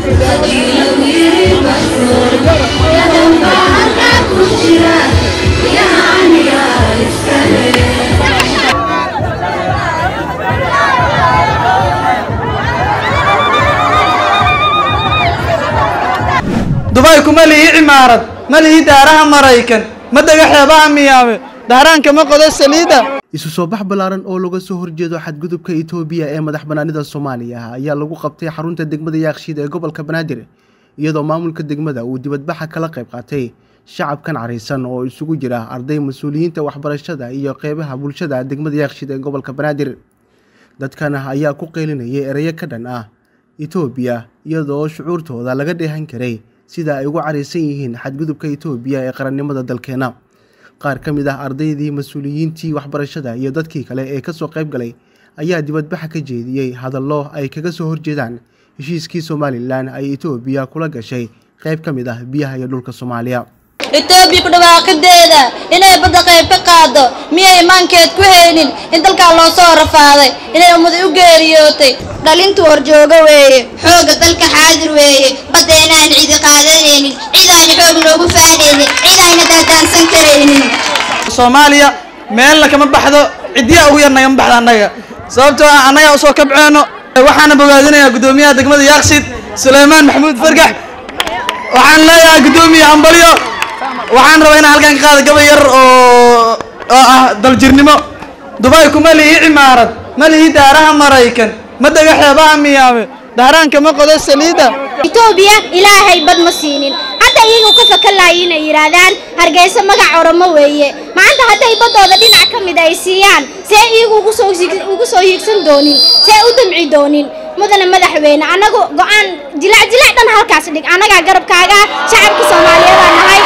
dubay kuma lihi cimaarad ma lihi daaraha maraykan ma dega xeebaha miyaame daaraanka ma qodo saliida isu soo bax ballaaran oo laga soo horjeedo xadgudubka itoobiya ee madax bannaanida soomaaliya ayaa lagu qabtay xarunta degmada yaakshiid ee gobolka banaadir iyadoo maamulka degmada uu dibadbaxa kala qayb qaatay shacabkan caraysan oo isugu jira arday mas-uuliyiinta waxbarashada iyo qeybaha bulshada degmada yaakshiid ee gobolka banaadir dadkan ayaa ku qeylinayay ereyo ka dhan ah itoobiya iyadoo shucuurtooda laga dheehan karay sida ay ugu caraysan yihiin xadgudubka itoobiya ee qarannimada dalkeena qaar ka mid ah ardaydii mas-uuliyiintii waxbarashada iyo dadkii kale ee kasoo qayb galay ayaa dibadbaxa ka jeediyey hadallo ay kaga soo horjeedaan heshiiskii somalilan ay itoobiya kula gashay qayb ka mid ah biyaha iyo dhulka soomaaliya itoobiya ku dhawaaqideeda inay badda qayb ka qaado miyay imaankeed ku haynin in dalkaa loo soo rafaaday inay ummaday u geeriyootay dhalintu horjoogo weeye xoogga dalka xaadir weeye badda inaan cidi qaadanaynin cid aan xoog noogu faanaynin cid ayna daadaansan karaynin soomaaliya meelna kama baxdo ciddiya ugu yar nagama baxda annaga sababtoo ah annagaa usoo kabceenno waxaana bogaadinayaa guddoomiyaha degmada yaaqsid suleymaan maxamuud fargax waxaan leeyahay guddoomiye ambalyo waxaan rabaa inaan halkan ka qaado gabay yar oo oo ah daljirnimo dubay kuma lihi cimaarad ma lihi daaraha maraykan ma dega xeebaha miyaame daaraanka ma qodo saliida itoobiya ilaahay bad ma siinin hadda iyagu ka fakan lahay inay yidhaahdaan hargeysa magac oramo weeye maanta hadday baddooda dhinac ka mid ay siiyaan see iyagu ugu soo ugu soo hiigsan doonin see u damci doonin mudane madaxweyne annagu go-aan jilac jilac dhan halkaas dhig annagaa garabkaaga shacabka soomaaliyeedaan nahay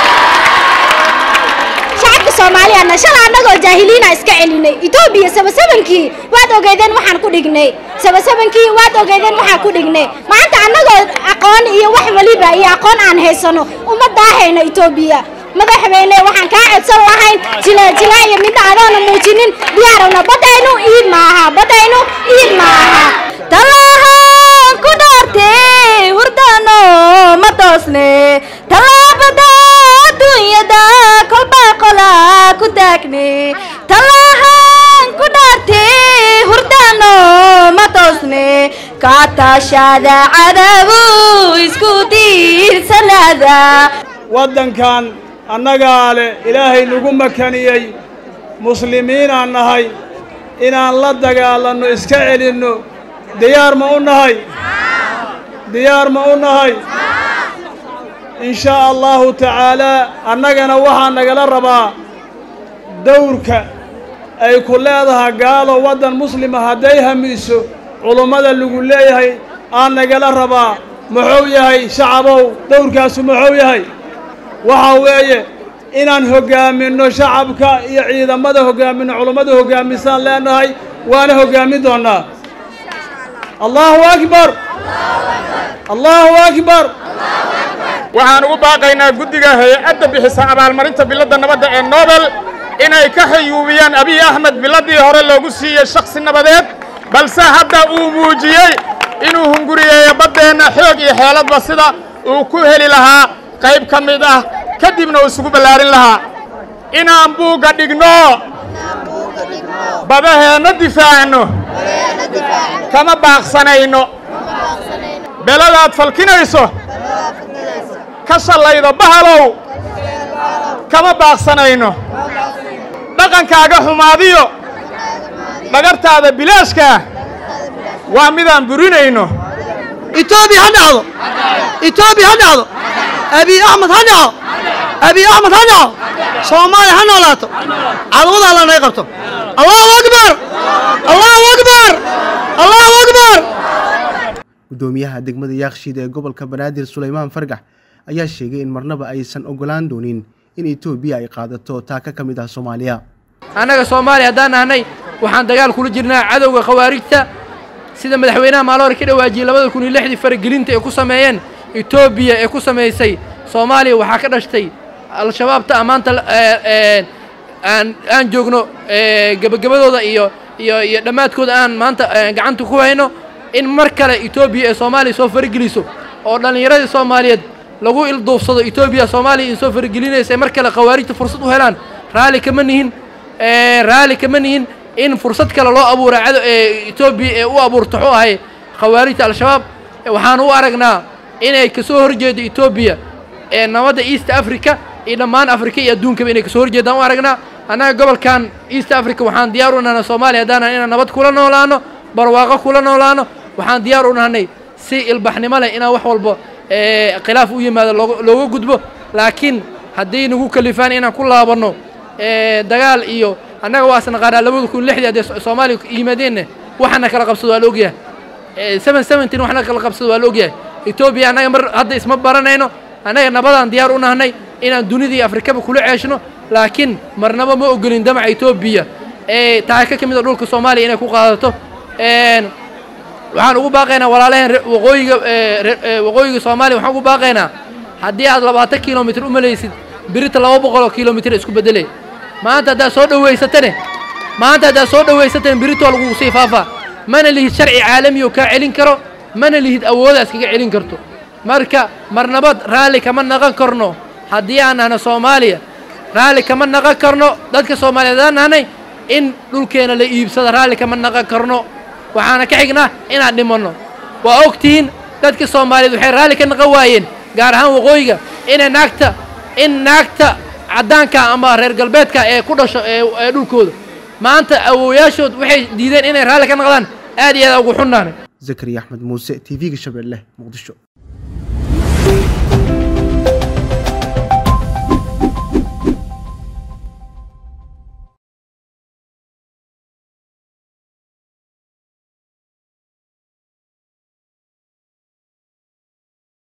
shacabka soomaaliyaadna shala annagoo jaahiliina iska celinay etoobiya sabasabankii waad ogeydeen waxaan ku dhignay sabasabankii waad ogeydeen waxaan ku dhignay maanta annagoo aqoon iyo wax waliba iyo aqoon aan haysano uma daahayno etoobiya madaxweyne waxaan kaa codsan lahayn jilajila iyo midna adoona muujinin diyaarowna baddaynu iid maaha baddaynu iid maaha talahaan ku dhaartee hurdano ma toosne tallaabada adduunyada kolbaa qola ku taagne talahaan ku dhaartee hurdano ma toosne kaataashada cadabu isku diirsanaada waddankan annagaa leh ilaahay nagu makaniyey muslimiinaan nahay inaan la dagaalanno iska celinno diyaar ma u nahay diyaar ma u nahay in shaa allahu tacaalaa annagana waxaa nagala rabaa dawrka ay ku leedahay gaalo waddan muslima hadday hamiiso culummada lagu leeyahay aan nagala rabaa muxuu yahay shacabow dawrkaasu muxuu yahay waxaa weeye inaan hoggaaminno shacabka iyo ciidamada hoggaaminno culummada hoggaamisaan leenahay waana hoggaamin doonnaa allahu akbar allahu akbar waxaan ugu baaqaynaa guddiga hay-adda bixisa abaalmarinta biladda nabadda ee nobel inay ka xayuubiyaan abiy axmed biladdii hore loogu siiyey shakhsi nabadeed balse hadda uu muujiyey inuu hunguriyeeyo baddeenna xoog iyo xeeladba sida uu ku heli lahaa qayb ka mid ah kadibna uu isugu ballaarin lahaa inaan buugga dhigno badaheenna difaacno kama baaqsanayno beladaad falkinayso ka shallaydo bahalow kama baaqsanayno dhaqankaaga xumaadiyo dhagartaada bilaashkaa waa midaan burinayno itoobiya ha dhacdo itoobiya ha dhacdo abiy axmed ha dhaco abiy axmed ha dhaco soomaaliya ha noolaato cadawada alla naga qabto allahu akbar allahu akbar allahu akbar guddoomiyaha degmada yaakshiid ee gobolka banaadir suleymaan fargax ayaa sheegay in marnaba aysan ogolaan doonin in etoobiya ay qaadato taaka ka mid ah soomaaliya annaga soomaaliya haddaan nahnay waxaan dagaal kula jirnaa cadowga khawaarijta sida madaxweynaha maalore ka dhawaajiyey labada kun iyo lixdii faragelinta ay ku sameeyeen etoobiya ee ku samaysay soomaaliya waxaa ka dhashtay al-shabaabta ammaanta aan aan joogno gebagabadooda iyo iyo iyo dhammaadkooda aan maanta gacanta ku hayno in mar kale etoobiya ee soomaaliya soo farageliso oo dhallinyaradii soomaaliyeed lagu ilduufsado etoobiya soomaaliya in soo faragelinaysa mar kale khawaarijta fursad u helaan raalli kama nihin raalli kama nihin in fursad kale loo abuura cado ee etoobiya ee u abuurta xu ahay khawaarijta al-shabaab waxaan u aragnaa inay kasoo horjeedo etoobiya ee nabadda east africa iyo dhammaan africa iyo adduunkaba inay kasoo horjeedaan u aragnaa annaga gobolkan east africa waxaan diyaar u nahnay soomaaliya haddaanan inaan nabad kula noolaano barwaaqo kula noolaano waxaan diyaar u nahnay si ilbaxnimo leh inaan wax walba khilaaf u yimaado looga gudbo laakiin hadday nagu kalifaan inaan ku laabanno dagaal iyo annaga waa isnaqaanaa labada kun lixdii haddee soomaaliya yimaadeenna waxana kala qabsado waa la ogyahay seven seventeen waxna kala qabsado waa la ogyahay etoobiya annaga mar hadda isma baranayno annaga nabadaan diyaar u nahnay inaan dunida iyo afrikaba kula ceeshno laakiin marnaba ma ogolin damaca etoobiya ee taaka ka mid a dhulka soomaaliya inay ku qaadato waxaan ugu baaqaynaa walaalaheen waqooyiga waqooyiga soomaaliya waxaan ugu baaqaynaa haddii aad labaatan kilomitr u malaysid birita laba boqol oo kilomitr isku beddelay maanta haddaad soo dhowaysatane maanta haddaad soo dhowaysatane birita waa lagugu sii faafaa mana lihid sharci caalami oo kaa celin karo mana lihid awoodaas kaga celin karto marka marnabad raalli kama naqan karno haddii aan nahno soomaaliya raalli kama naqan karno dadka soomaaliyeed aan nahnay in dhulkeena la iibsada raalli kama naqan karno waxaana ka xignaa inaan dhimanno waa og tihiin dadka soomaaliyeed waxay raalli ka naqan waayeen gaar ahaan waqooyiga inay naagta in naagta caddaanka ama reer galbeedka ee ku dhasho ee dhulkooda maanta awowayaashood waxay diideen inay raalli ka naqdaan aad iyo aad ugu xunnaanay zakariya axmed muuse t v-ga shabeelle muqdisho